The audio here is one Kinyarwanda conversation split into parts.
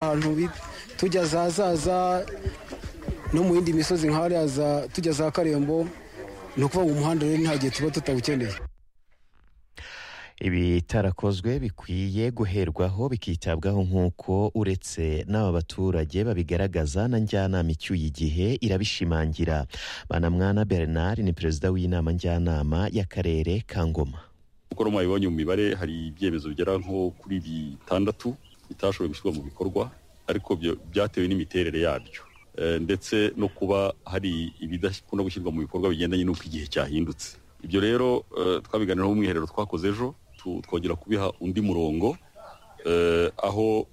ahantu tujya za zaza no mu yindi misozi nk'ahariya tujya za karembo ni ukuvuga ngo umuhanda rero nta gihe tuba tutawukeneye ibitarakozwe bikwiye guherwaho bikitabwaho nk'uko uretse n'aba baturage babigaragaza na njyanama icyuye igihe irabishimangira banamwana bernard ni perezida w'inama njyanama y'akarere ka ngoma kuko no mwabibonye mu mibare hari ibyemezo bigera nko kuri bitandatu bitashoboye gushyirwa mu bikorwa ariko byatewe n'imiterere yabyo ndetse no kuba hari ibidakunda gushyirwa mu bikorwa bigendanye n'uko igihe cyahindutse ibyo rero twabiganiraho umwiherero twakoze ejo twongera kubiha undi murongo aho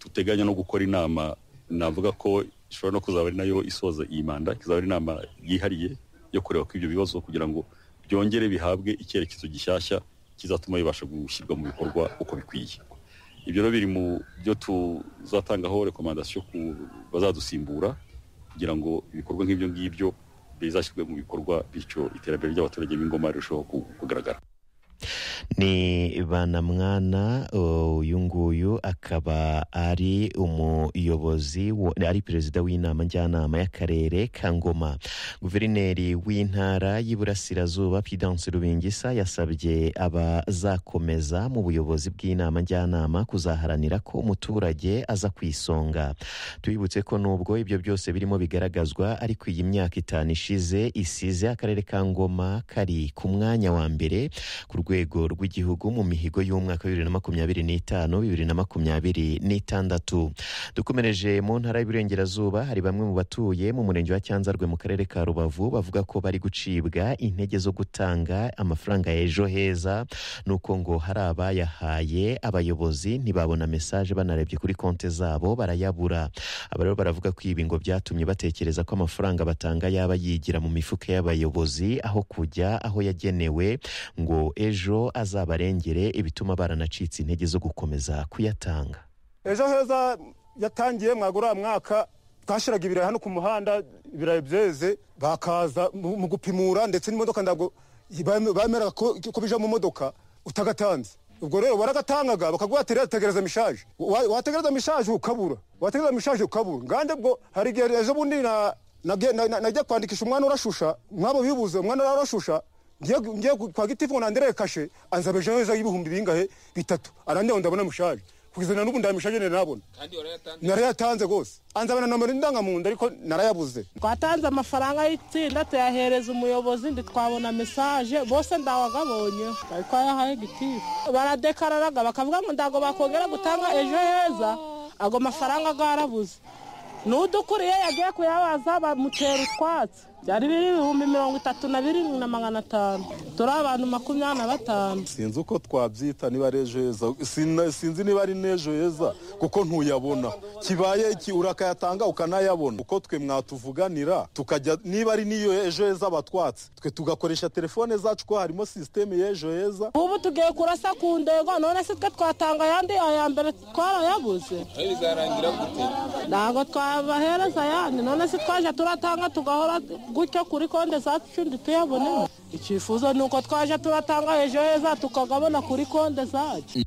tuteganya no gukora inama navuga ko ishobora no kuzaba ari nayo isoza iyi manda ikazaba ari inama yihariye yo kureba ko ibyo bibazo kugira ngo byongere bihabwe icyerekezo gishyashya kizatuma bibasha gushyirwa mu bikorwa uko bikwiye ibyo rero biri mu byo tuzatangaho rekomandasiyo ku bazadusimbura kugira ngo ibikorwa nk'ibyo ngibyo bizashyirwe mu bikorwa bityo iterambere ry'abaturage b'ingoma rirushaho kugaragara ni banamwana uyu nguyu akaba ari umuyobozi ari perezida w'inama njyanama y'akarere ka ngoma guverineri w'intara y'iburasirazuba pidanse rubingisa yasabye abazakomeza mu buyobozi bw'inama njyanama kuzaharanira ko umuturage aza ku isonga tubibutse ko nubwo ibyo byose birimo bigaragazwa ariko iyi myaka itanu ishize isize akarere ka ngoma kari ku mwanya wa mbere ku rwego rw'igihugu mu mihigo y'umwaka wa bibiri na makumyabiri n'itanu bibiri na makumyabiri n'itandatu dukomereje mu ntara y'iburengerazuba hari bamwe mu batuye mu murenge wa cyanzarwe mu karere ka rubavu bavuga ko bari gucibwa intege zo gutanga amafaranga ya ejo heza nuko ngo hari abayahaye abayobozi ntibabona mesaje banarebye kuri konti zabo barayabura aba rero baravuga ko ibi ngo byatumye batekereza ko amafaranga batanga yaba yigira mu mifuka y'abayobozi aho kujya aho yagenewe ngo ejo azabarengere ibituma baranacitse intege zo gukomeza kuyatanga ejo heza yatangiye mwagura mwaka twashyiraga ibirayi hano ku muhanda ibirayi byeze bakaza mu gupimura ndetse n'imodoka ntabwo bemeraga ko bija mu modoka utagatanze ubwo rero baragatangaga bakaguha tegereza mishaje wategereza mishaje ukabura wategereza mishaje ukabura ngande bwo hari igihe ejo bundi najya kwandikisha umwana urashusha mwabo bibuze umwana urashusha ngiye kwa gitifu nandere kashe anzabejeho heza y'ibihumbi bingahe bitatu arandeho ndabona mushaje kugeza na n'ubu ndamushaje nabona narayatanze rwose anzabana nomero ndangamunda ariko narayabuze twatanze amafaranga y'itsinda tuyahereza umuyobozi ndi twabona mesaje bose ndawagabonye bari twayahaye gitifu baradekararaga bakavuga ngo ntabwo bakongera gutanga ejo heza ago mafaranga garabuze n'udukuriye yagiye kuyabaza bamutera utwatsi byari biri ibihumbi mirongo itatu na birindwi na magana atanu turi abantu makumyabiri na batanu sinzi uko twabyita niba ari ejo heza sinzi niba ari n'ejo heza kuko ntuyabona kibaye iki urakayatanga ukanayabona uko twe mwatuvuganira tukajya niba ari n'iyo ejo heza batwatse twe tugakoresha telefone zacu ko harimo sisiteme y'ejo heza ubu tugiye kurasa ku ndego none se twe twatanga ayandi aya mbere twarayabuze ntabwo twabahereza ayandi none se twaje turatanga tugahora gutyo kuri konti zacu ntituyabonemo icyifuzo ni uko twaje turatanga ejo heza tukagabona kuri konti zacu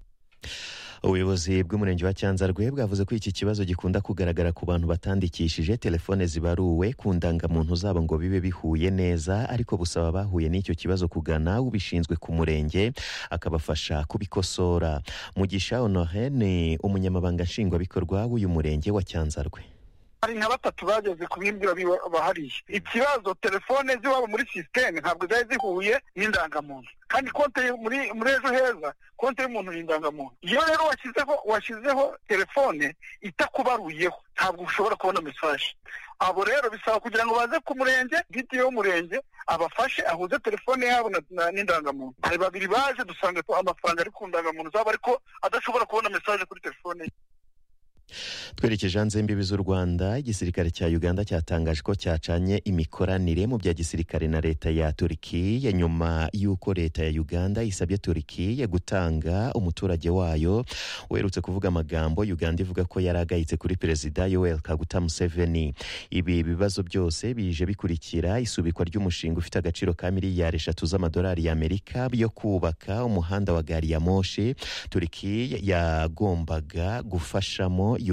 ubuyobozi bw'umurenge wa cyanzarwe bwavuze ko iki kibazo gikunda kugaragara ku bantu batandikishije telefone zibaruwe ku ndangamuntu zabo ngo bibe bihuye neza ariko busaba abahuye n'icyo kibazo kugana ubishinzwe ku murenge akabafasha kubikosora mugisha honore ni umunyamabanga nshingwabikorwa w'uyu murenge wa cyanzarwe hari nka batatu bageze kubimbwira bahariye ikibazo telefone z'iwabo muri sisiteme ntabwo zari zihuye n'indangamuntu kandi konte muri muri ejo heza konte y'umuntu ni indangamuntu iyo rero washyizeho washyizeho telefone itakubaruyeho ntabwo ushobora kubona mesaje abo rero bisaba kugira ngo baze ku murenge bwite w'umurenge abafashe ahuze telefone yabo n'indangamuntu hari babiri baje dusanga amafaranga ari ku ndangamuntu zabo ariko adashobora kubona mesaje kuri telefone ye twerekeje hanze y'imbibi z'u rwanda igisirikare cya uganda cyatangaje ko cyacanye imikoranire mu bya gisirikare na leta ya turikiya nyuma y'uko leta ya uganda isabye turikiya gutanga umuturage wayo werutse kuvuga amagambo uganda ivuga ko yari agayitse kuri perezida yoweri kaguta museveni ibi bibazo byose bije bikurikira isubikwa ry'umushinga ufite agaciro ka miliyari eshatu z'amadolari y'amerika yo kubaka umuhanda wa gari ya moshi turikiya yagombaga gufashamo